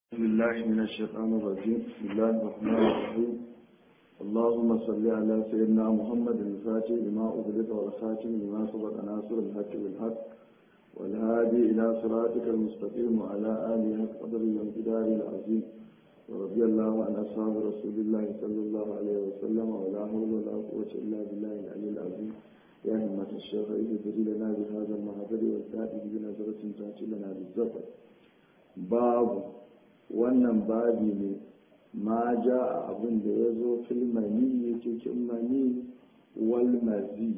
بسم الله من الشيطان الرجيم بسم الله الرحمن الرحيم اللهم صل على سيدنا محمد الفاتح لما أغلق والخاتم لما سبق ناصر الحق بالحق والهادي إلى صراطك المستقيم وعلى آله حق قدر والقدار العظيم ورضي الله عن أصحاب رسول الله صلى الله عليه وسلم ولا حول ولا قوة إلا بالله العلي العظيم يا همة الشيخ اهدري لنا بهذا المهدر والتاتي بنظرة تأتي لنا بالزفر باب wannan babi ne ma ja a abin da ya zo filmani cikin mani walmazi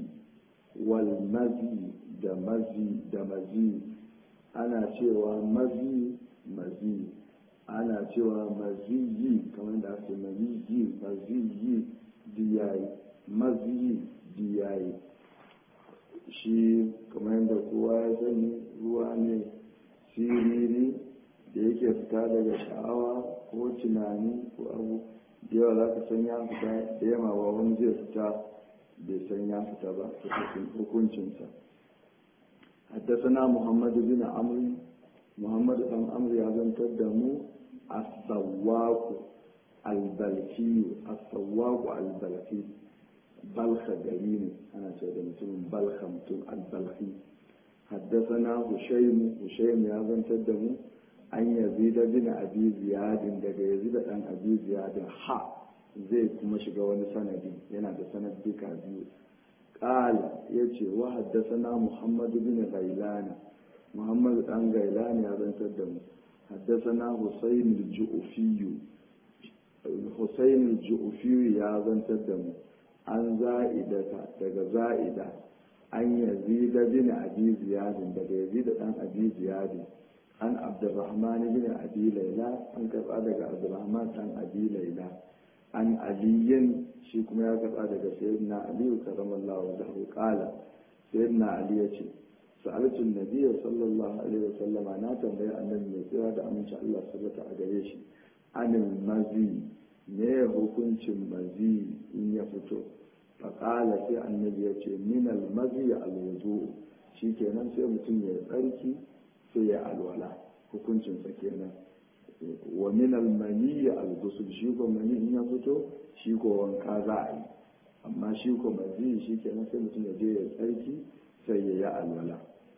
walmazi da mazi da mazi ana cewa mazi mazi ana cewa maziyi kamar da ake maziyi maziyi diyayi maziyi diyayi shi kamar yadda kowa ya sani ruwa ne siriri da yake fita daga sha'awa ko tunani ko abu da yawa za ka san ya fita da yamma ba wani zai fita bai san ya fita ba cikin hukuncinsa haddasana muhammad bin amri muhammad dan amri ya zantar da mu as-sawwaqu al-balki as-sawwaqu al-balki balkha gari ne ana ce da mutum balkha mutum al-balki haddasana hushaym hushaym ya zantar da mu an yazida bin abi ziyadin daga yazida dan abi ziyadin ha zai kuma shiga wani sanadi yana da sanadika biyu qala yace wa haddathana muhammad bin ghailan muhammad dan ghailan ya zantar da mu haddathana husayn al-ju'fi husayn al-ju'fi ya zantar da mu an za'idata daga za'ida an yazida bin abi ziyadin daga yazida dan abi ziyadin an abdurrahman bin abi laila an karba daga abdurrahman dan abi laila an aliyin shi kuma ya karba daga sayyidina ali karramallahu wajhahu qala sayyidina ali yace sa'altu an-nabiy sallallahu alaihi wasallam na tambayi annabi mai tsira da aminci Allah subhanahu a gare shi anil mazi ne hukuncin mazi in ya fito faƙala sai annabi ya ce minal mazi al-wudu shikenan sai mutum ya tsarki sai ya alwala hukuncinsa kenan wa min almani al-ghusl shi ko mani in ya fito shi ko wanka za a yi amma shi ko mazi shi kenan sai mutum ya je ya tsarki sai ya yi alwala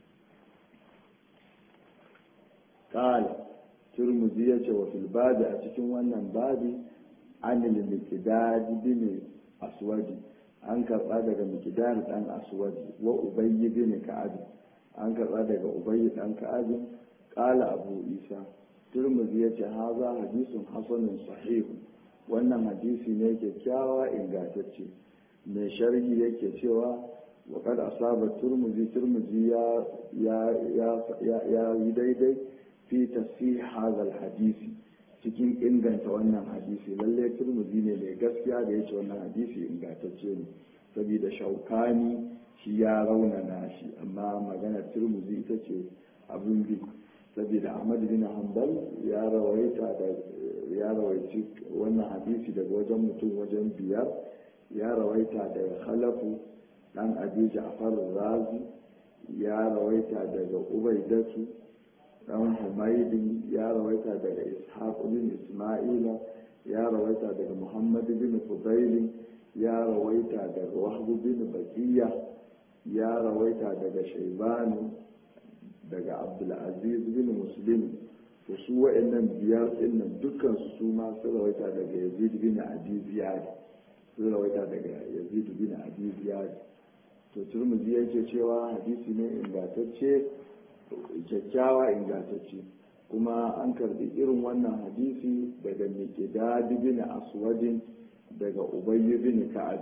qala turmuzi ya ce wa fil babi a cikin wannan babi anil miqdad bin aswadi an karba daga miqdad dan aswadi wa ubayy bin ka'ab an karɓa daga ubayi ɗan ka'abin ƙala abu isa turmuzi ya ce haza hadisun hasanun sahihu wannan hadisi ne kyakkyawa ingantacce mai sharhi yake cewa wa kad asaba turmuzi turmuzi ya yi daidai fi tasih hadal hadisi cikin inganta wannan hadisi lallai turmuzi ne mai gaskiya da ya ce wannan hadisi ingantacce ne saboda shaukani shi ya raunana shi amma maganar turmuzi ita ce abin bi saboda ahmad bin hanbal ya rawaita da ya rawaici wannan hadisi daga wajen mutum wajen biyar ya rawaita daga khalafu dan abi ja'far razi ya rawaita daga ubaidatu dan humaydin ya rawaita daga ishaq bin isma'ila ya rawaita daga muhammad bin fudail ya rawaita daga wahb bin bakiya ya rawaita daga shaibani daga abdulaziz bin muslim to su wa'annan biyar dinnan dukkan su ma su rawaita daga yazid bin abi ziyad su rawaita daga yazid bin abi ziyad to turmuzi yake cewa hadisi ne ingantacce kyakkyawa ingantacce kuma an karbi irin wannan hadisi daga miqdad bin aswadin daga ubayy bin ka'ab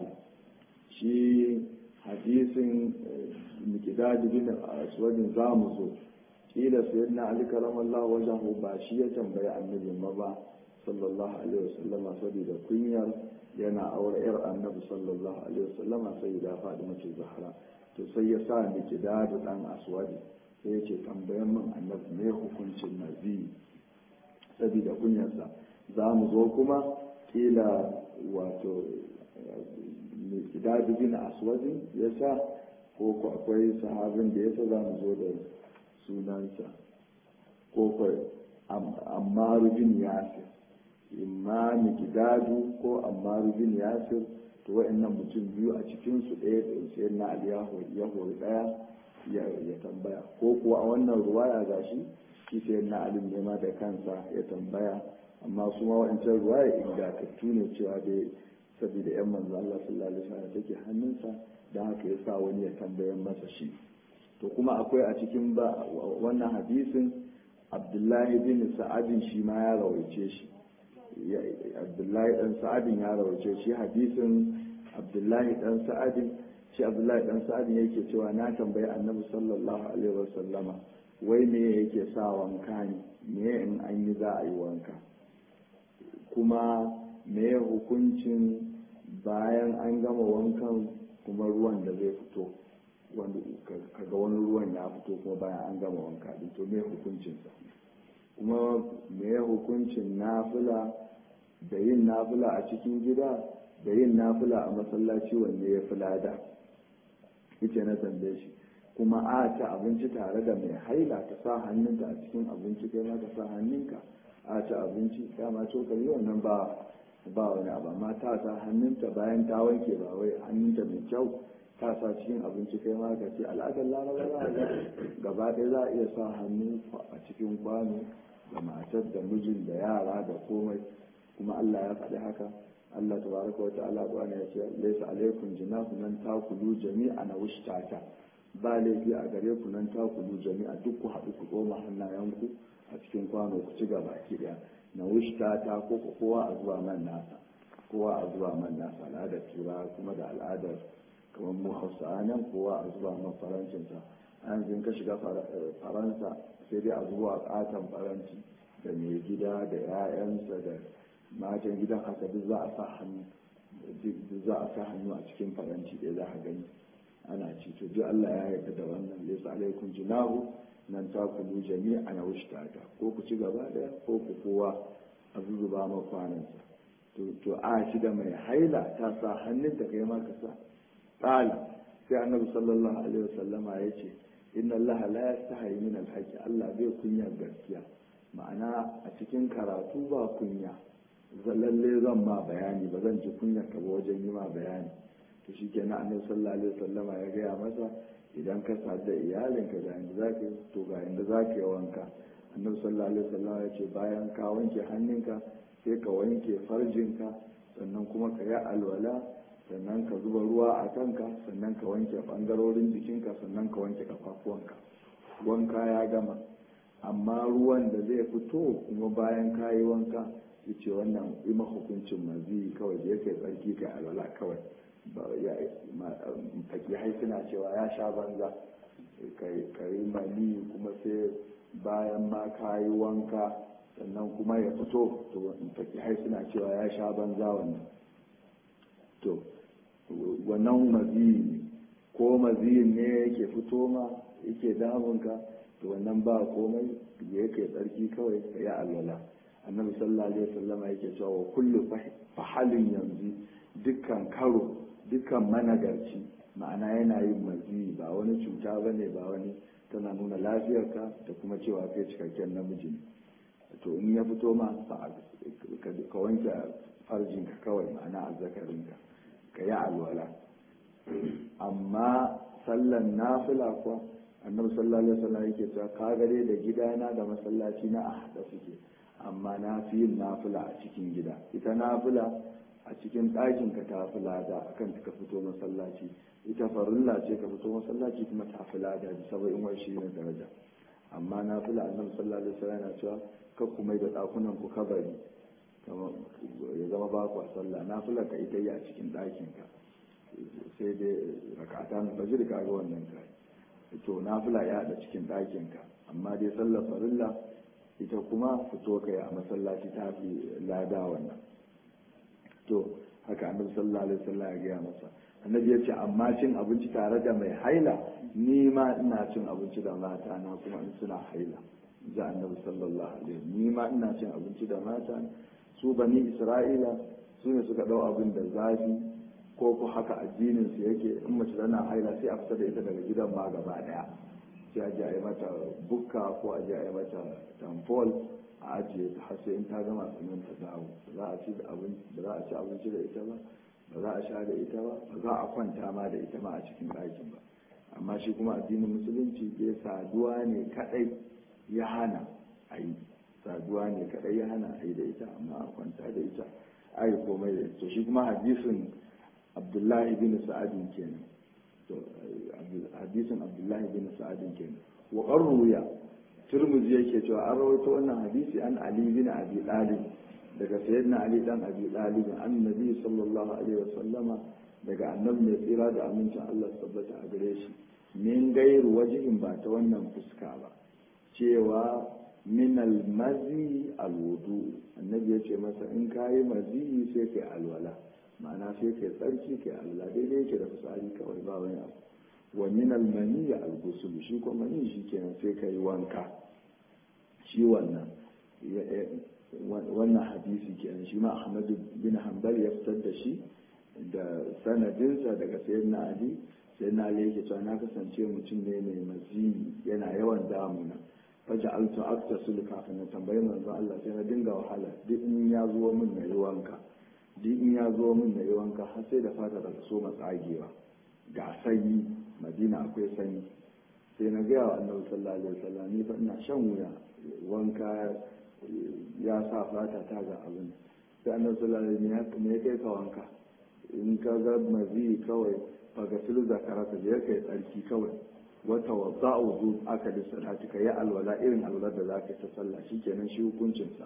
shi hadisin mikidadi bin aswadin za mu zo kila sayyidina ali karamallahu wajahu ba shi ya tambayi annabi ma ba sallallahu alaihi wasallama saboda kunyar yana aure yar annabi sallallahu alaihi wasallama sai da faɗi mace zahra to sai ya sa mikidadi dan aswadi sai ya ce tambayan min annabi me hukuncin nazi saboda kunyarsa za mu zo kuma kila wato idadu bin aswadin ya sa ko ko akwai sahabin da ya sa za mu zo da sunansa ko ko ammaru bin yasir imma mikidadu ko ammaru bin yasir to wa'annan mutum biyu a cikin su ɗaya da sai na ali ya hori ɗaya ya tambaya ko kuwa a wannan ruwaya gashi shi sai na ali ne ma da kansa ya tambaya amma su ma wa'ancan ruwaya ingantattu ne cewa dai saboda yan manzo Allah sallallahu alaihi wasallam take hannunsa dan haka ya sa wani ya tambayan masa shi to kuma akwai a cikin ba wannan hadisin Abdullahi bin Sa'adin shi ma ya rawaice shi Abdullahi dan Sa'adin ya rawaice shi hadisin Abdullahi dan Sa'adin shi Abdullahi dan Sa'adin yake cewa na tambayi Annabi sallallahu alaihi wasallama wai me yake sa wanka ne me in an yi za a yi wanka kuma me hukuncin bayan an gama wankan kuma ruwan da zai fito wanda kaga wani ruwan ya fito kuma bayan an gama wanka din to me hukuncinsa kuma me hukuncin nafila da yin nafila a cikin gida da yin nafila a masallaci wanda ya fi lada ita na tambaye shi kuma a ci abinci tare da mai haila ta sa hannunta a cikin abinci kai ma ka sa hannunka a ci abinci dama cokali wannan ba ba wani abu amma ta sa hannunta bayan ta wanke ba wai hannunta mai kyau ta sa cikin abinci kai ma ka ce al'adar laraba za gaba ɗaya za a iya sa hannu a cikin kwano da matar da mijin da yara da komai kuma Allah ya faɗi haka Allah tabaraka wa ta'ala bana ya ce laysa alaikum jinahu nan takulu jami'a na wishtata ba laifi a gare ku nan takulu jami'a duk ku haɗu ku tsoma hannayenku a cikin kwano ku ci gaba ki daya na wishtata ko kowa a zuwa man nasa kowa a zuwa man nasa al'adar tura kuma da al'adar kamar mu hausa nan kowa a zuwa man farancinsa an zin ka shiga faransa sai dai a zuwa katon faranti da mai gida da 'ya'yansa da matan gidan haka duk za a sa hannu duk za a sa hannu a cikin faranti ɗaya za a gani ana ci to duk Allah ya yarda da wannan laysa alaikum junahu nan ta kulu jami'a na wushtata ko ku ci gaba daya ko ku kowa a zuzuba ma kwanansa to to a shi da mai haila ta sa hannun ta kai ma ka sa qala sai annabi sallallahu alaihi wasallama yace inna allaha la yastahi min alhaqi Allah bai kunya gaskiya ma'ana a cikin karatu ba kunya lalle zan ma bayani ba zan ji kunya ka ba wajen yi ma bayani to shi kenan annabi sallallahu alaihi wasallama ya gaya masa idan ka sadu da iyalinka ga inda za ka to ga inda za ka yi wanka annabi sallallahu alaihi wasallama ya ce bayan ka wanke hannunka sai ka wanke farjinka sannan kuma ka yi alwala sannan ka zuba ruwa a kanka sannan ka wanke bangarorin jikinka sannan ka wanke kafafuwanka wanka ya gama amma ruwan da zai fito kuma bayan ka yi wanka ya ce wannan ima hukuncin mazi kawai da yake tsarki ka alwala kawai fakihai suna cewa ya sha banza ka yi mani kuma sai bayan ma ka yi wanka sannan kuma ya fito to fakihai suna cewa ya sha banza wannan to wannan maziyi ne ko maziyin ne yake fito ma yake damunka to wannan ba komai da yake tsarki kawai ka yi alwala annabi sallallahu alaihi wasallama yake cewa wa kullu fahalin yanzu dukkan karo dukkan managarci ma'ana yana yin mazi ba wani cuta ba ne ba wani tana nuna lafiyarka da kuma cewa kai cikakken namiji ne to in ya fito ma ka wanke farjinka kawai ma'ana azzakarinka ka yi alwala amma sallan nafila kuwa annabi sallallahu alaihi wasallam yake cewa ka gare da gidana da masallaci na a haɗa suke amma na fi yin nafila a cikin gida ita nafila a cikin ɗakin ka ta fi lada akan ka fito masallaci ita farilla ce ka fito masallaci kuma ta fi lada da saba'in wai shi ne daraja amma na fi annabi sallallahu alaihi wasallam yana cewa ka ku mai da ɗakunan ku kabari ya zama ba ku sallah na fi ka ita yi a cikin ɗakin ka sai dai rakata na fajir ka ga wannan kai to na fi ya da cikin ɗakin ka amma dai sallar farilla ita kuma fito kai a masallaci ta fi lada wannan to haka annabi sallallahu alaihi wasallam ya gaya masa annabi ya ce amma cin abinci tare da mai haila ni ma ina cin abinci da mata na kuma in suna haila za annabi sallallahu alaihi ni ma ina cin abinci da mata su bani isra'ila su ne suka dau abin da zafi ko ko haka addinin su yake in mace tana haila sai a fita da ita daga gidan ma gaba daya sai a ji a yi mata bukka ko a ji a yi mata tamfol a ajiye ta har sai in ta gama sannan ta dawo ba za a ci da abinci ba za a ci abinci da ita ba ba za a sha da ita ba ba za a kwanta ma da ita ma a cikin ɗakin ba amma shi kuma addinin musulunci ke saduwa ne kadai ya hana a yi saduwa ne kadai ya hana a yi da ita amma a kwanta da ita a yi komai da ita shi kuma hadisin abdullahi bin sa'adin kenan to hadisin abdullahi bin sa'adin kenan wa qarruya turmuzi yake cewa an rawaito wannan hadisi an ali bin abi talib daga sayyidina ali dan abi talib annabi sallallahu alaihi wasallama daga annabi mai tsira da amincin Allah tabbata a gare shi min gairu wajihin ba ta wannan fuska ba cewa min almazi alwudu annabi ya ce masa in kayi mazi sai kai alwala ma'ana sai kai tsarki kai alwala daidai yake da fitsari kawai ba wani abu wa min almani algusul shi kuma mani shi kenan sai kai wanka shi wannan wannan hadisi kenan shi ma ahmadu bin hanbal ya fitar da shi da sanadinsa daga sayyidina ali sayyidina ali yake cewa na kasance mutum ne mai mazi yana yawan damuna faja altu aktasul kafin na tambayi manzon Allah sai na dinga wahala duk in ya zo min na yi wanka duk in ya zo min na yi wanka har sai da fata daga so matsagewa ga sanyi madina akwai sanyi sai na gaya wa annabi sallallahu alaihi wasallam ni fa ina shan wuya wanka ya sa fata ta ga abin sai annabi sallallahu alaihi wasallam ya kai ka wanka in ka ga mazi kawai fagasil zakara ka je kai tsarki kawai wata wadda wudu aka da salati ka yi alwala irin alwalar da zaka ta sallah shikenan shi hukuncinsa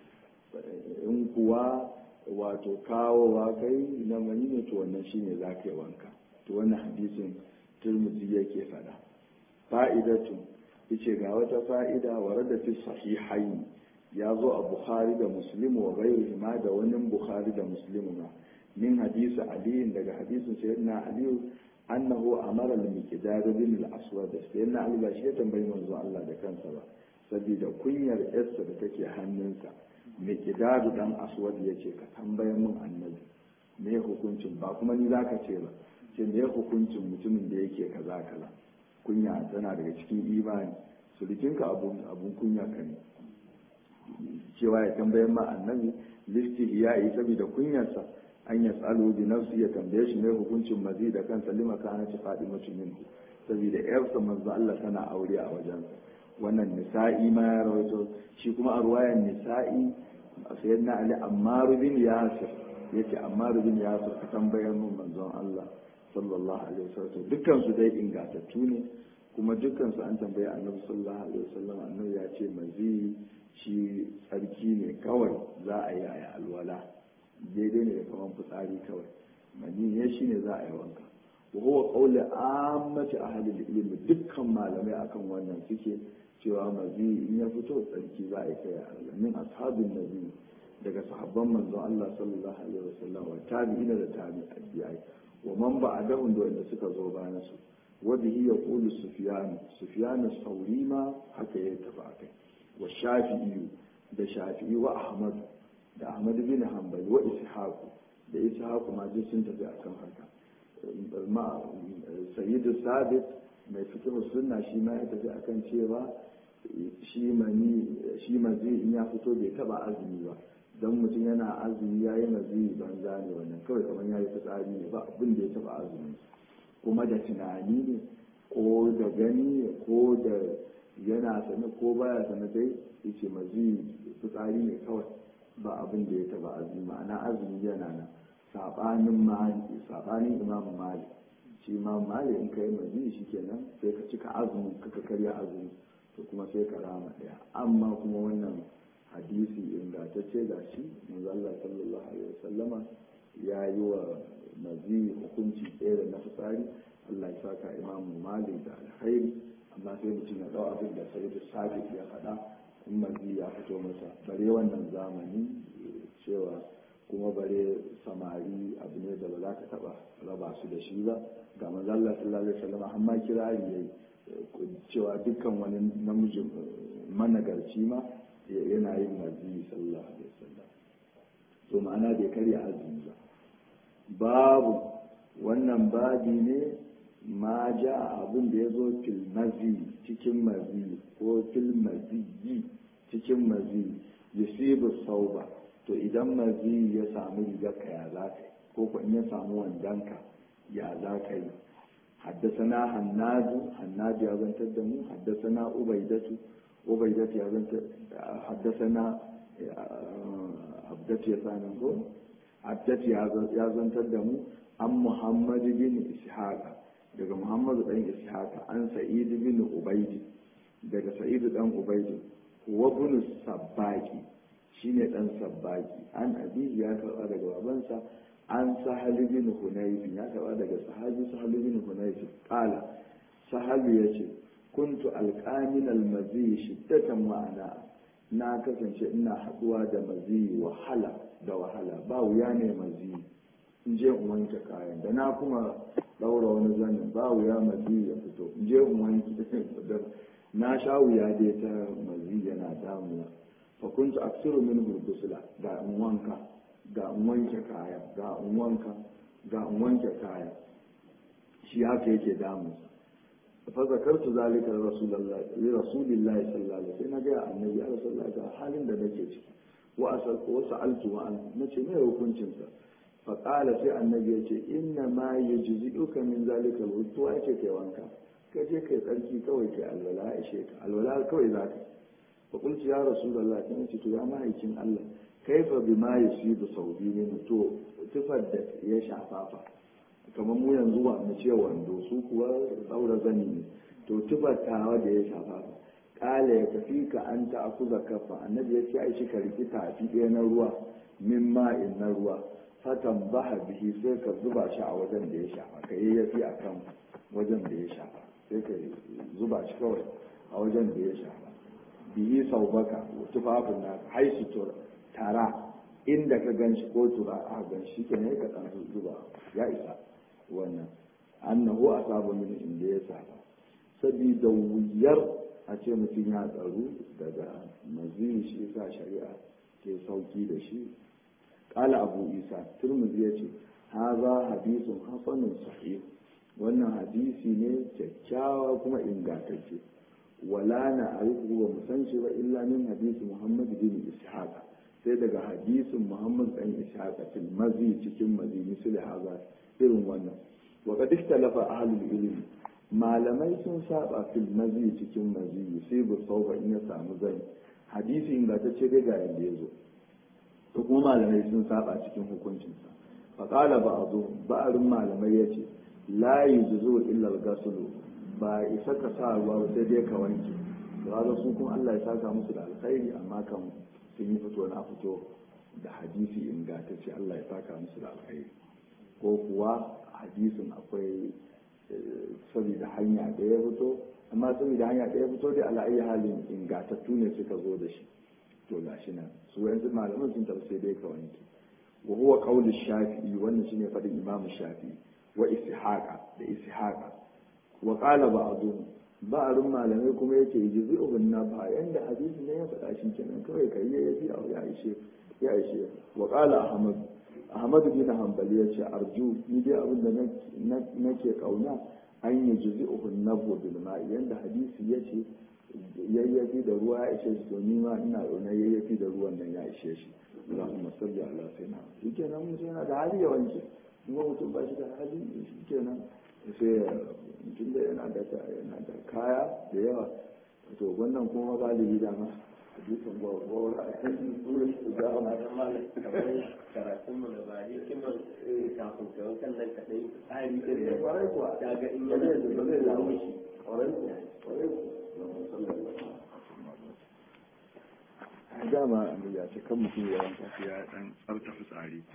in kuwa wato kawowa kai na mani ne to wannan shine zaka yi wanka to wannan hadisin turmuzi yake fada fa'idatu yace ga wata fa'ida warada fi sahihain ya zo a bukhari da muslim wa ghayrihi ma da wani bukhari da muslim ma min hadisi ali daga hadisin sayyidina ali annahu amara al-miqdad bin al-aswad sayyidina ali ba shi ya tambayi manzo Allah da kansa ba saboda kunyar yarsa da take hannunsa miqdad dan aswad yace ka tambaye mun annabi me hukuncin ba kuma ni zaka ce ba ce me hukuncin mutumin da yake kaza kaza kunya tana daga cikin imani sulikinka abun abun kunya ka ne cewa ya tambaye ma annabi listi ya yi saboda kunyarsa an ya tsalo bi nafsi ya tambaye shi mai hukuncin mazi da kansa lima kana ci faɗi mutum minhu saboda yarsa manzo Allah tana aure a wajensa wannan nisa'i ma ya rawaito shi kuma a ruwayan nisa'i sayyidina ali ammar bin yasir yace ammar bin yasir ka tambaye mun manzon Allah sallallahu alaihi wasallam dukkan su dai ingantattu ne kuma dukkan su an tambaye annabi sallallahu alaihi wasallam annabi ya ce mazi shi tsarki ne kawai za a yi a alwala daidai ne da kaman fitsari kawai mani ya shi ne za a yi wanka wa huwa qawli ammati ahli ilmi dukkan malamai akan wannan suke cewa mazi in ya fito tsarki za a yi kai alwala min ashabin nabi daga sahabban manzon Allah sallallahu alaihi wasallam wa tabi'ina da tabi'ai wa man ba'dahum da wanda suka zo bayan su wa bihi yaqulu sufyan sufyan as-sawri ma haka ya tafi akai wa shafi'i da shafi'i wa ahmad da ahmad bin hanbali wa ishaq da ishaq ma duk sun tafi akan haka ma sayyidu sabit mai fiqh sunna shi ma ya tafi akan cewa shi mani shi mazi in ya fito bai taba azumi ba don mutum yana azumi ya yi mazi banza ne wannan kawai kamar ya yi fitsari ne ba abin da ya taba azumi kuma da tunani ne ko da gani ne ko da yana sane ko baya sane dai yace mazi fitsari ne kawai ba abin da ya taba azumi ma'ana azumi yana nan sabanin mali sabanin imam mali shi imam mali in kai mazi shikenan sai ka cika azumi ka karya azumi to kuma sai ka rama daya amma kuma wannan hadisi ingantacce ga shi manzo Allah sallallahu alaihi wasallama ya yi wa mazi hukunci ɗaya da na fitsari Allah ya saka imamu malik da alkhairi amma sai mutum ya ɗau abin da sai da sabit ya faɗa in mazi ya fito masa bare wannan zamani cewa kuma bare samari abu ne da ba za ka taɓa raba su da shi ba ga manzo Allah sallallahu alaihi wasallama amma kirari yayi cewa dukkan wani namiji managarci ma yana yin mazi sallallahu alaihi wasallam to ma'ana bai karya azumi ba babu wannan babi ne ma ja abin da ya zo fil mazi cikin mazi ko fil maziyi cikin mazi yusibu sauba to idan mazi ya samu rigarka ya za ka yi ko ko in ya samu wandanka ya za ka yi حدثنا حناد حناد يا زنت الدمو حدثنا عبيدة عبيدة يا زنت حدثنا عبدت يا سانغو عبدت يا زنت الدمو عن محمد بن إسحاق daga Muhammad dan Ishaq an Sa'id bin Ubayd daga Sa'id dan Ubayd wa bin Sabbaki shine dan Sabbaki an abi ya karba daga babansa an sahal bin hunayf ya karba daga sahabi sahal bin hunayf qala sahal yace kuntu alqamin almazi shiddatan ma'ana na kasance ina haduwa da mazi wahala da wahala ba wuya ne mazi in je in wanke kayan da na kuma daura wani zanin ba wuya mazi ya fito in je in wanke na sha wuya dai ta mazi yana damuwa fa kuntu aksiru min gurgusula ga in wanka ga in wanke kaya ga in wanka ga in wanke kaya shi haka yake damu fa zakartu zalika rasulullahi li rasulillahi sallallahu alaihi wasallam ga annabi ya rasulullahi ga halin da nake ciki wa asal wa sa'altu wa an nace me hukuncin sa fa qala sai annabi ya ce inna ma yujzi'uka min zalika alwudu ya ce kai wanka ka je kai tsarki kawai kai alwala ya ishe ka alwala kawai zaka fa qultu ya rasulullahi sai ce to ya mahaikin Allah kaifa bima yusibu saudi min to tufar da ya shafafa kamar mu yanzu wa mu ce wando su kuwa daura zani ne to tufar tawa da ya shafafa kala ya tafi ka an ta akuza kafa annabi ya ce ai shi ka riki tafi ɗaya na ruwa min ma'in na ruwa fatan baha bihi sai ka zuba shi a wajen da ya shafa ka yayyafi a kan wajen da ya shafa sai ka zuba shi kawai a wajen da ya shafa bihi sau baka tufafin na haisu tura tara inda ka gan shi ko tura a gan shi ke ne ka ɗan zuba ya isa wannan annahu a saba min inda ya saba sabida wuyar a ce mutum ya tsaru daga mazini shi sa shari'a ke sauki da shi ƙala abu isa turmuzi ya ce haza hadisun hasanun sahih wannan hadisi ne kyakkyawa kuma ingantacce wala na arifu ba mu san shi ba illa min hadisi muhammad bin ishaq sai daga hadisin muhammad dan ishaq fil mazi cikin mazi misali haza irin wannan wa qad ikhtalafa ahlul ilm malamai sun saba fil mazi cikin mazi sai bu sauba in ya samu zai hadisi ingantacce dai ga yanda yazo to kuma malamai sun saba cikin hukuncinsa fa qala ba'du ba'arin malamai yace la yujzu illa al-ghusl ba isa ka sa ruwa sai dai ka wanke da su kuma Allah ya saka musu da alkhairi amma kan sun yi fito na fito da hadisi ingantacce Allah ya saka musu da alkhairi ko kuwa hadisin akwai saboda hanya da ya fito amma saboda hanya da ya fito da ala'ayi halin ingatattu ne suka zo da shi to gashi nan su yanzu malaman sun tafi sai dai ka wanke wa huwa qawlu shafi'i wannan shine fadin imamu shafi'i wa ishaqa da ishaqa wa qala ba'dhum ba'arun malamai kuma yake jizu'u na ba yanda hadisi ne ya faɗa shi kenan kawai kai ya fi ya ishe ya ishe wa qala ahmad ahmad bin hanbali ya ce arju ni dai abin da nake kauna an yi jizu'u nabu bil ma'i yanda hadisi ya ce yayyafi da ruwa ya ishe shi to ni ma ina kauna yayyafi da ruwan nan ya ishe shi Allahumma salli ala sayyidina shi kenan mutum yana da hali ya wanke kuma mutum ba shi da hali shi kenan sai mutum da yana da yana da kaya da yawa to wannan kuma galibi da ma hadisin gwagwawar a kan turai su ga ma da malam karatun mu da ba hikimar kafin ka wankan nan kaɗai tsari din da kwarai kuwa ta ga in ba yana zai da ba zai samu shi kwarai kuwa kwarai kuwa dama ya ce kan mutum ya wanka ya dan tsarta fitsari